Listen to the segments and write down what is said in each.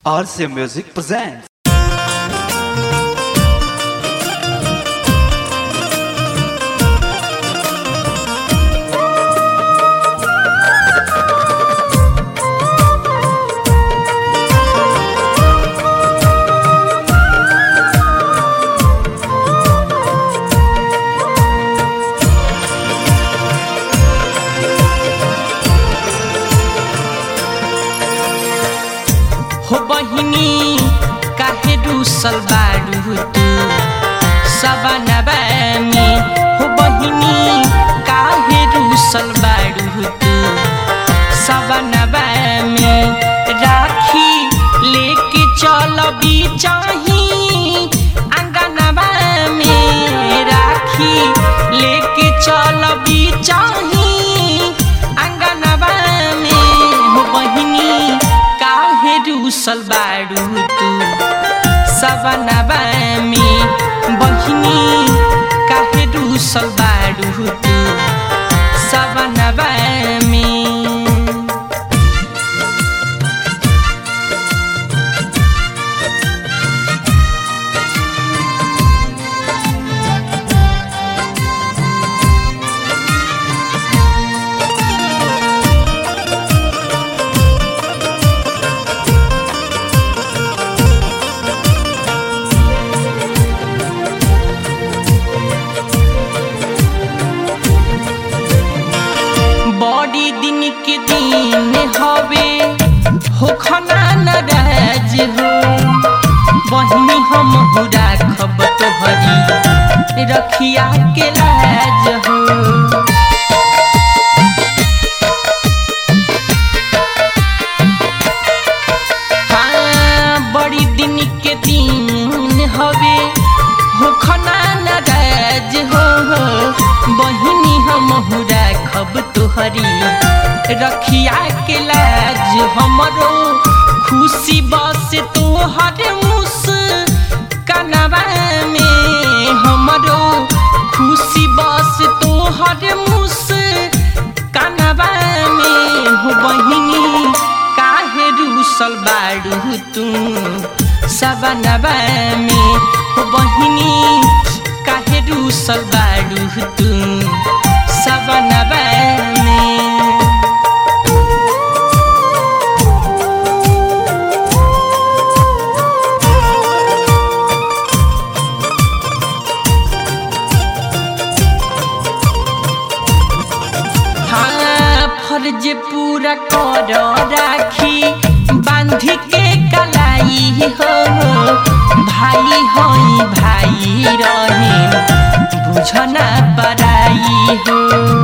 RCA Music presents. हो बहिनी काहे रुसल बाडू तू सबनबा में हो बहिनी काहे रुसल बाडू तू सबनबा में राखी लेके चल चाही अंगनबा में राखी लेके चल चाही अंगनबा में हो बहिनी काहे रुसल बाडू तू सबनबा में बहिनी काहे रुसल बाडू तू सबनबा में बड़ी दिन के दिन हवे हो खना नाराज हो बहिनी हम राखब तोहरी रखिया के लाज हो हाँ बड़ी दिन के दिन हवे हो खना नाराज हो बहिनी हम राखब तोहरी रखिया के लाज हमरो खुशी बस तोहर मुस कनवा में हमरो खुशी बस तोहर मुस कनवा में हो बहिनी काहे रूसल बाड़ू तू सबनबा में हो बहिनी काहे रूसल बाड़ू तू सबनबा में हाँ फर्ज पूरा कर राखी बांधी के कलाई हो भाई होई भाई रहे बुझना पराई हो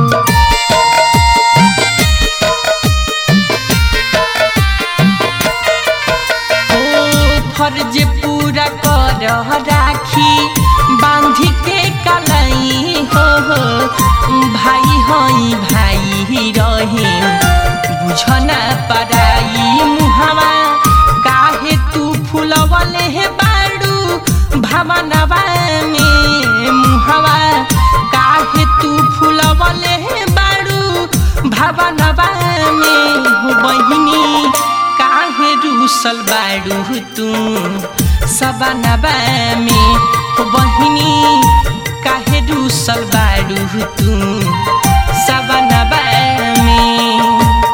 ओ फर्ज पूरा कर राखी बांधी के कलाई हो भाई होई भाई रहे बुझना पराई मुहवा काहे तू फुलवले हे बाड़ू भावनवा में मुहवा काहे तू फुलवले हे बाड़ू भावनवा में हो बहिनी काहे रूसल बाड़ू तू सबनबा में हो बहिनी काहे रूसल बाड़ू तू सबनबा में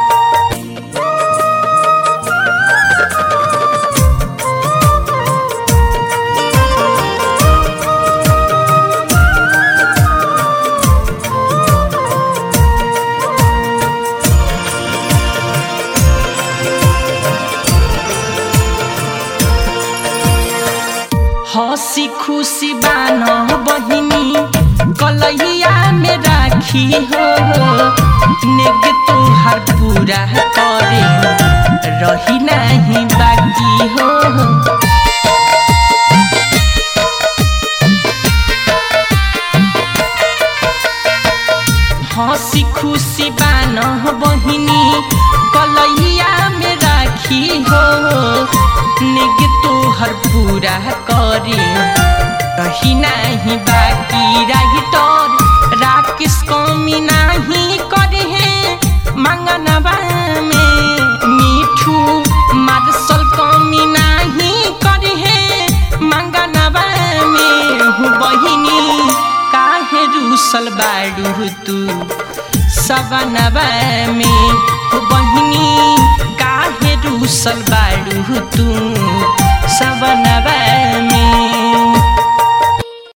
हंसी खुशी बान बहिनी कलैया में राखी हो नेग तोहार पूरा करे रही नहीं बाकी हो हंसी खुशी बान बहिनी कलैया में राखी हो नेग तोहर पूरा करे रही नहीं बाकी रही तोर राकेश कमी नहीं करे है मंगनवा में मीठू मार्शल कमी ना बहिनी काहे रूसल बाड़ू तू सबनवा में हो बहिनी काहे रूसल बाड़ू तू सबनवा में